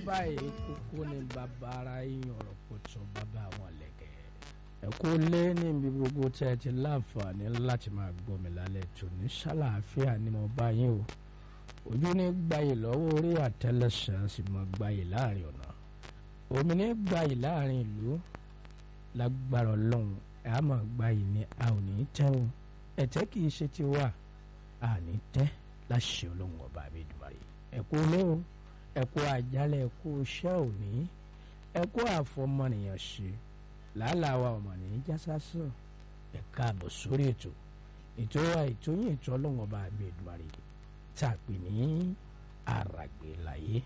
báyìí kókó ní bàbá ara yín ọ̀rọ̀ pọ̀tù bàbá àwọn lẹ́gẹ̀. ẹ kú lé níbi gbogbo tẹ́ ẹ ti láǹfààní láti máa gbọ́ mi lálẹ́ tò ní ṣàlàáfíà ni mo bá yín o ojú ní gbayì lọ́wọ́ orí àtẹlẹsẹ̀ sì mọ gbayì láàrin ọ̀nà omi ní gbayì láàrin ìlú lágbára ọlọ́run ẹ̀ á mọ̀ gbayì ni a ò ní tẹ́wọ̀n ẹ̀tẹ́ kì í ṣe ti wà a ní tẹ́ láṣẹ ọlọ́run ọba àbẹ̀dùmarè ẹ̀kú olówó ẹ̀kú àjálẹ̀ ẹ̀kú iṣẹ́ òní ẹ̀kú àfọmọnìyàn ṣe làálàá wa ọmọ ní jásásán ẹ̀ka àbọ̀ sórí ètò ètò wa ètò yín ètò ọlọ́run ọba àbẹ̀dùmarè tá a pè ní àràgbé láyé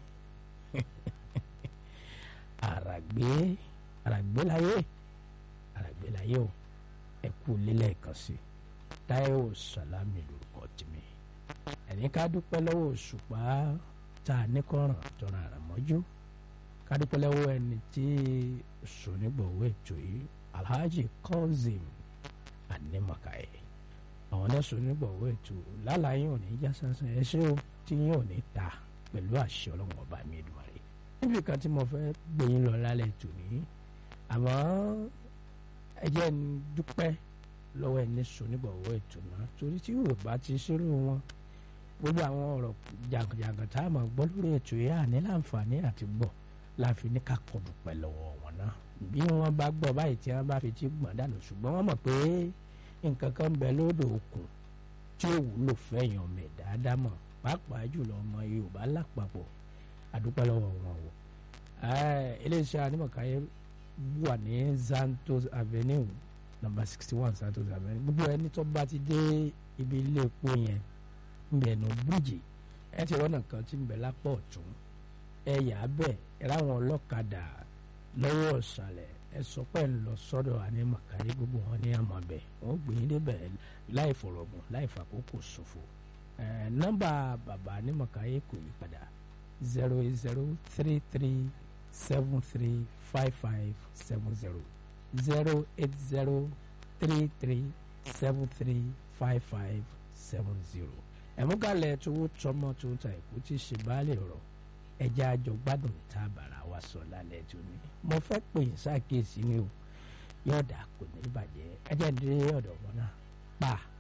àràgbé àràgbé láyé àràgbé láyé o ẹ̀kú lílẹ̀ kan sí Táíwò Sàlámì lórúkọ tèmi ẹni ká dúpẹ́ lọ́wọ́ òṣùpá tá a níkọ̀ràn tọrọ àràmọ́jú ká dúpẹ́ lọ́wọ́ ẹni tí sònígbọ̀wọ́ ètò yìí Alhaji Kazeem Animakaye àwọn náà sònígbọ̀wọ́ ètò lálàyé òní já sánsán ẹ ṣé o tí yín ò ní ta pẹ̀lú àṣẹ ọlọ́run ọba mi Èdùmàrè níbi kan tí mo fẹ́ gbé yín lọ lálẹ́ ètò ní àmọ́ ẹ jẹ́ ń dúpẹ́ lọ́wọ́ ẹni sònígbọ̀wọ́ ètò náà torí tí Yorùbá ti ṣerú wọn gbogbo àwọn ọ̀rọ̀ jàǹkànjàǹkàn tá a máa gbọ́ lórí ètò yìí àní láǹfààní àti gbọ́ láfi ní ká kọ dúpẹ́ lọ́wọ́ wọn náà bí wọ́n bá gbọ́ báyìí tí wọ́n bá fi ti gbọ̀n dànù ṣùgbọ́n wọ́n mọ̀ pé nǹkan kan ń bẹ lódò òkun tí ó wúlò fẹ́yàn mẹ́ dáadáa mọ̀ pàápàá jùlọ ọmọ Yorùbá lápapọ̀ àdúpẹ́ lọ́wọ́ wọn o iléeṣẹ́ Animakaye wà ní Santos Avenue number sixty one Santos Avenue gbogbo ẹni tó bá ti dé ibi ilé epo yẹn mbẹ̀nù bíríjì ẹ ti rọ́nà kan tí ń bẹ lápá ọ̀tún ẹ yà á bẹ̀ ẹ ráwọn ọlọ́kadà lọ́wọ́ ọ̀sàlẹ̀ ẹ sọ pé ń lọ sọ́dọ̀ Animakaye gbogbo wọn ní àmọ́ bẹ̀ wọ́n gbé yín débẹ̀ láì fọ̀rọ̀gùn láì fàkókò ṣòfò nọ́mbà bàbá Animakaye kò yí padà zero eight zero three three seven three five five seven zero zero eight zero three three seven three five five seven zero ẹ̀múgalẹ̀ tówó tọmọ tó ń ta èkó tí ṣe baálé ọ̀rọ̀ ẹja àjọ gbádùn tá a bàrà wa sọ lálẹ́ tó ní. mo fẹ́ pè é ṣàkíyèsí ni o yọ̀ọ̀dà kò ní bàjẹ́ ẹjẹ́ ń dé ọ̀dọ̀ wọn náà pa.